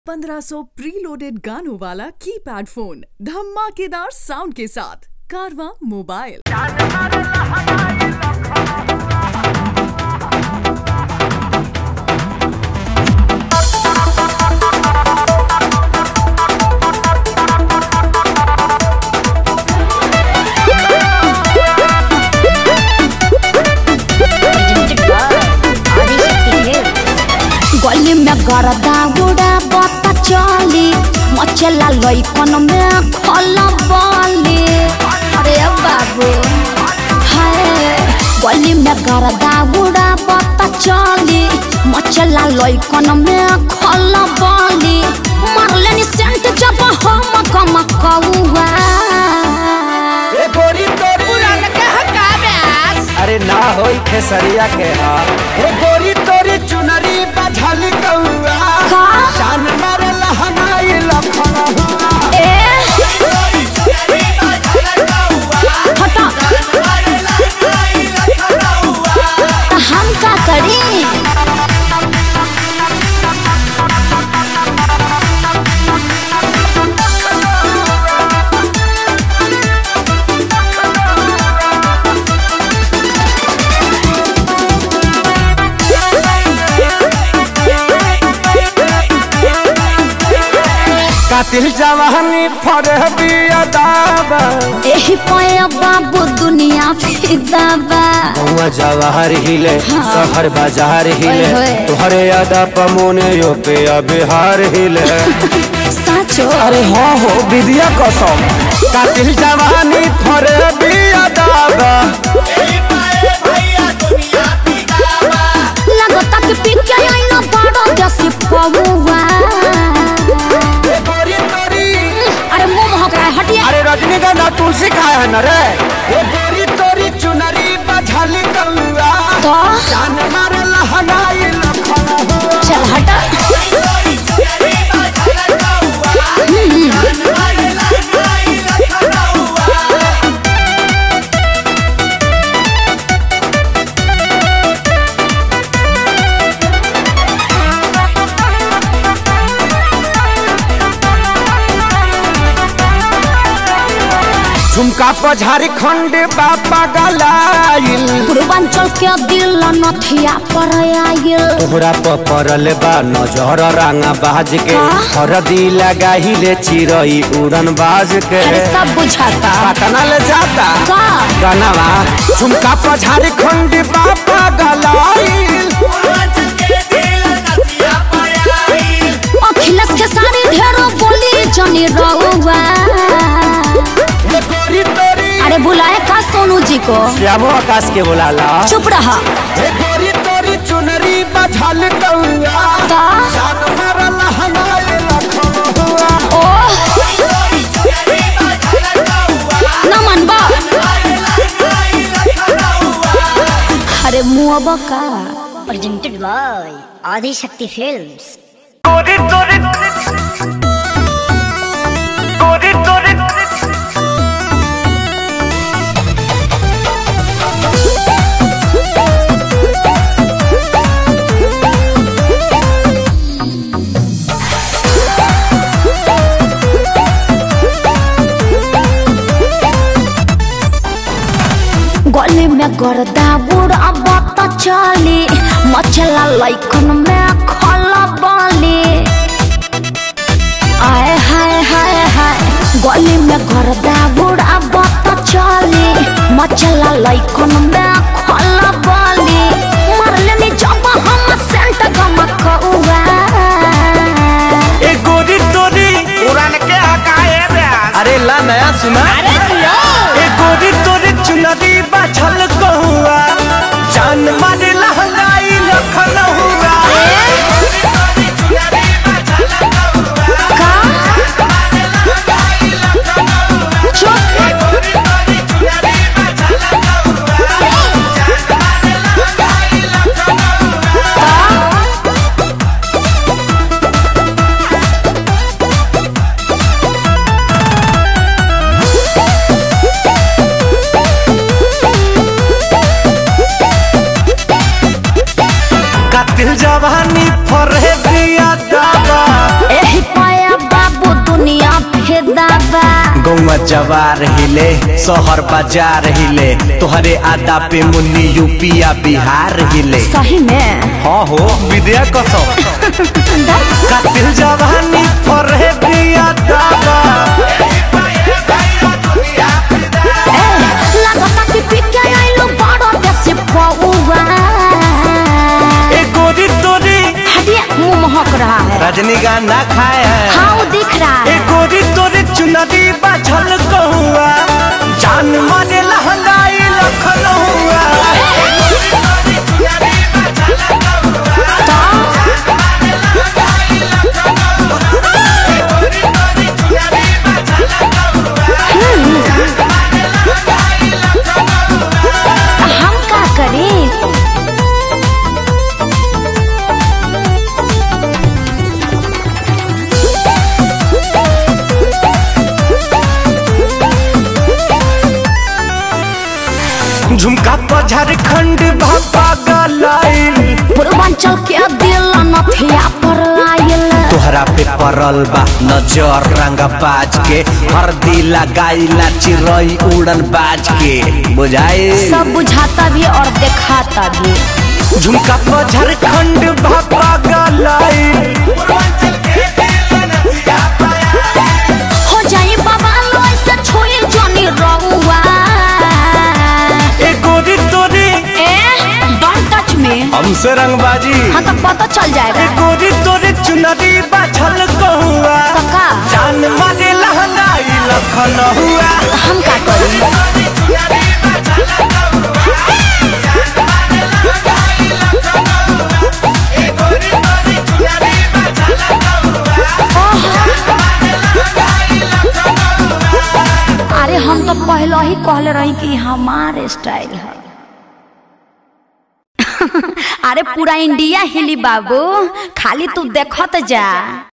1500 preloaded गानों वाला keypad phone धमाकेदार साउंड के साथ कारवा मोबाइल गली में गरदा गुड़ा बता चली मचला लइकन में खला बली अरे बाबू हाय गली में गरदा गुड़ा बता चली मचला लइकन में खला बली मारले नि सेंट जब हम कम कौआ ए गोरी तोरी अरे ना होई खेसरिया के हा ए गोरी तोरी चुनरी बझल कौआ का जान मारे लहनाई लखन हुआ ए हटा त हम का करी कातिल जवानी फरे बिया दाबा एही पाया बाबू दुनिया फिदा बा हुआ जवाहर हिले शहर बाजार हिले ओए होए। तुहरे यादा पमोने यो पे बिहार हिले साचो अरे हाँ हो विद्या कसम कातिल जवानी फरे बिया दाबा लगता कि पिके आइना बड़ा जैसे पौवा ए गोरी तोरी अरे मुंह महक रहा है हटिए अरे रजनीगंधा तुलसी खाए है न रे ए गोरी तोरी चुनरी बझल कौआ तो जान मारे लहनाई लखन हुआ चल हटा झुमका पर झारखंड बापा गलाइल पूर्वांचल के दिल नथिया पर आयल तोहरा पर पड़ल बा नजर रांगा बाज के हाँ? हरदी लगाहिले चिरई उड़न बाज के अरे सब बुझाता पटना ले जाता का गनवा झुमका पर झारखंड बापा गलाइल अखिलेश के सारी ढेरो बोली जनी रहुआ ए गोरी तोरी अरे बुलाए का सोनू जी को श्यामो आकाश के बुलाला चुप रहा ए गोरी तोरी चुनरी बझल कौआ का जान मारे लहनाई लखन हुआ ओ न मनबा अरे मुआबा का presented by Adi Shakti Films. गोरी तोरी गोरी तोरी गली में गर्दा बुढ़ा बत चली मचला लइकन में खला बली आए हाय हाय हाय गली में गर्दा बुढ़ा बत चली मचला लइकन में खला बली मारले नी जब हम सेंट गमकौआ ए गोरी तोरी उड़ान के हकाए ब्यास अरे ला नया सुना ए गोरी तोरी चुनरी बाछल कहुआ जान मारे लहंगाई लखन हुआ का जवार हिले शहर बाजार हिले तोहरे आदा पे मुन्नी यूपिया बिहार हिले सही में हाँ हो विद्या कसम कातिल जवानी पर है बिया दादा लगता कि पिके आइलो बड़ो देसी पौवा ए गोरी तोरी हटिए मुंह महक रहा है रजनी गाना खाए हैं हाँ वो दिख रहा ए है गोरी तोरी चुनरी बाझल कहुआ जान मारे लहंगाई लखनऊआ हम का करें झुमका पर झारखंड भापा गलाइल पूर्वांचल के दिल नथिया पर आयल तोहरा पे पड़ल बा नजर रंगा बाज के हरदी लगाइला चिरई उड़न बाज के बुझाए सब बुझाता भी और दिखाता भी झुमका पर झारखंड भापा गलाइल हो जाए बाबा लोई से छोई जोनी रहुआ ए गोरी तोरी ए डोंट टच मी हमसे रंगबाजी हाँ तो पता चल ए जाएगा गोरी तोरी चुनरी बाझल कहुआ कका जान मारे लहंगाई लखन हुआ हम का करी अरे हम तो पहले ही कहले रही कि हमारे स्टाइल है अरे पूरा इंडिया हिली बाबू खाली तू देखत जा